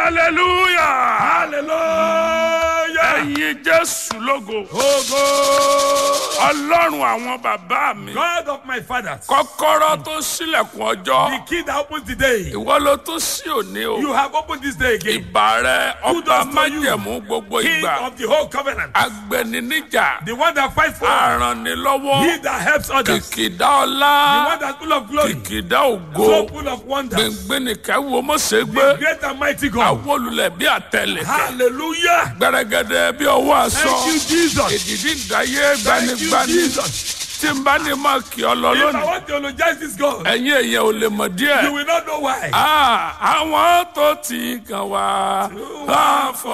hallelujah Hallelujah. ẹ̀yin jésù lógo Ogo. ọlọ́run àwọn bàbá mi God of my fathers. kọ́kọ́rọ́ tó ṣílẹ̀kùn ọjọ́ The key that opens the day. ìwọ ló tún sí òní o You have opened this day again. ìbà rẹ Who ọba does to you? májẹ̀mú gbogbo King ìgbà of the whole covenant. agbẹniníjà The one that fights for us. arànilọ́wọ́ He that helps others. kìkìdá The ọlá one that's full of glory. kìkìdá ògo So full of wonders. gbẹngbẹnìkẹ́ wo mọ̀sẹ̀ gbé Great and mighty God. àwọn olùlẹ̀ bí àtẹlẹ̀kẹ́ Hallelujah. gbẹrẹgẹdẹ bí ọwọ́ aṣọ Thank you, Jesus. èdìdí ìdáyé Thank you, gbanigbani Jesus. tí n bá ní máa kì ọ lọ If I lónìí want to eulogize this God, ẹ̀yin èèyàn ò lè mọ̀ díẹ̀. you will not know why. Ah, àwọn tó ti kàn wá láàfọ̀